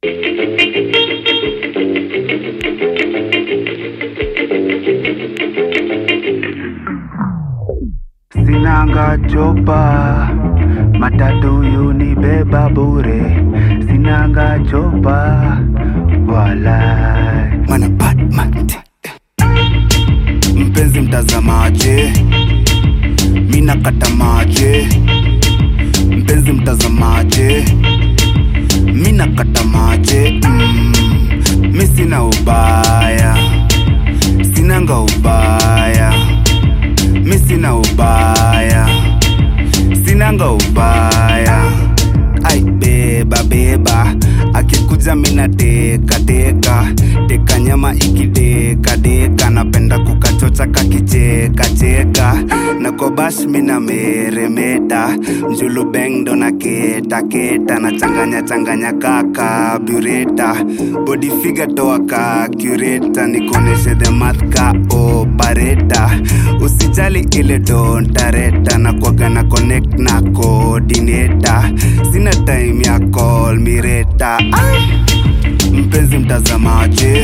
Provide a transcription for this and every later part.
Sinanga chopa matatu yunibeba bure, sinanga chopa walai mana Batman mpenzi mtazamaje, mina kata maje, mpenzi mtazamaje, mina kata maje mm, mi sina ubaya, sinanga ubaya, mi sina ubaya, sinanga ubaya ai beba beba akikuja mina teka teka teka nyama ikideka deka napenda kukachocha kakicheka cheka na kobash mina meremeta mjulu beng ndo na keta keta na changanya changanya kaka bureta body figure toa ka cureta nikoneshe the math ka opareta usijali ile dontareta na kwaga na connect na coordinator sina time ya call mireta mpenzi mtazamaje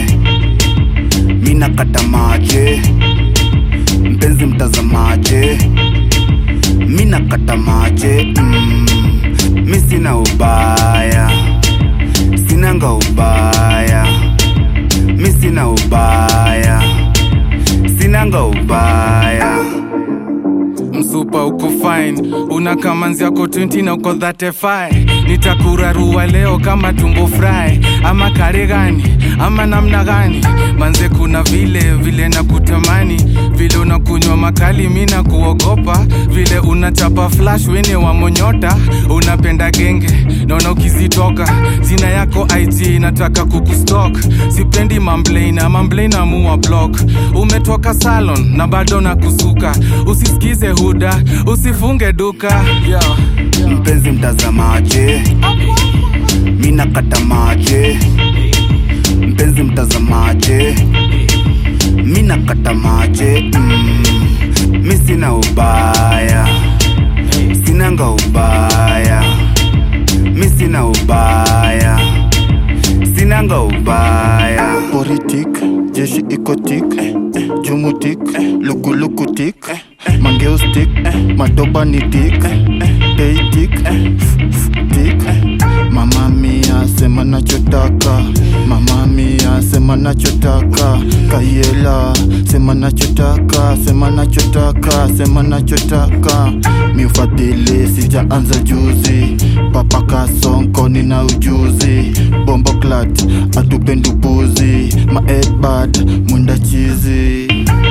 mina kata maje mpenzi mtazamaje mina kata maje mm, mi sina ubaya sinanga ubaya mi sina ubaya sinanga ubaya msupa uko fine una kamanzi yako 20 na uko 35 nitakurarua leo kama tumbo fry ama kare gani ama namna gani manze kuna vile vile na kutamani vile unakunywa makali mi na kuogopa vile unachapa flash wene wa monyota unapenda genge naona ukizitoka jina yako ig nataka kukustok sipendi mamblaina mamblaina muwa block umetoka salon na bado na kusuka usisikize huda usifunge duka yeah. mpenzi mtazamaje mina kata maje mpenzi mtazamaje mina kata maje mm, mi sina ubaya sinanga ubaya mi sina ubaya sinanga ubaya politik jeshi ikotik jumutik lukulukutik mangeustik madobanitik teitik tik mama mia sema nachotaka mama mia sema nachotaka kayela sema nachotaka sema nachotaka sema nachotaka miufadhili sijaanza juzi papa kasonko nina ujuzi bombo clat atupendupuzi maedbad mwenda chizi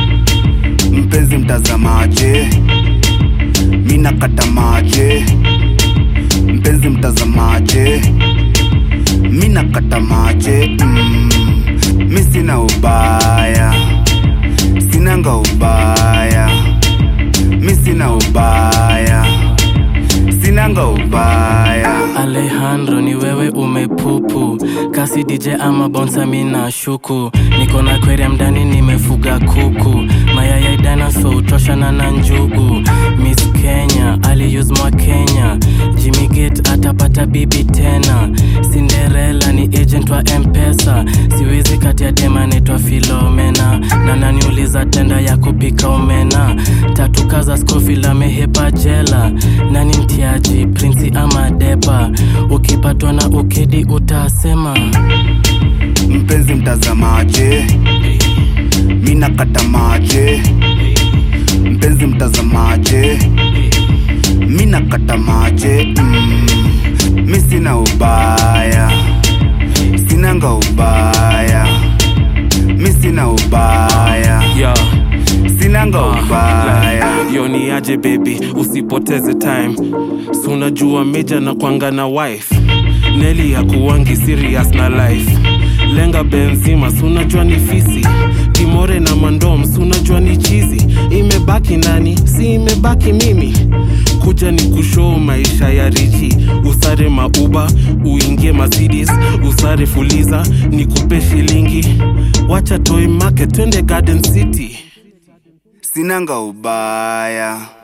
mpenzi mtazamaje mina kata maje mpenzi mtazamaje mina kata maje mm, mi sina ubaya sinanga ubaya mi sina ubaya sinanga ubaya Alejandro ni wewe umepupu kasi DJ ama bonsa mina shuku niko na aquarium ndani nimefuga kuku mayai ya dinosaur utoshana na njugu Miss Kenya aliuse mwa Kenya Jimmy Gate atapata bibi tena Cinderella ni agent wa Mpesa siwezi kati ya dema naitwa Filomena na naniuliza tenda ya kupika omena tatu kaza Scofield amehepa jela nani mtiaji prinsi ama deba ukipatwa na ukedi utasema mpenzi mtazamaje mina kata maje mpenzi mtazamaje mina kata maje mm, mi sina ubaya sinanga ubaya mi sina ubaya yeah. sinanga ubaya yo ni aje baby usipoteze time si unajua meja na kwanga na wife neli ya kuwangi serious na life lenga benzima si unajua ni fisi kimore na mandom si unajua ni chizi imebaki nani si imebaki mimi kuja ni kushoo maisha ya richi usare mauba uingie Mercedes usare fuliza nikupe shilingi wacha toy market twende garden city sinanga ubaya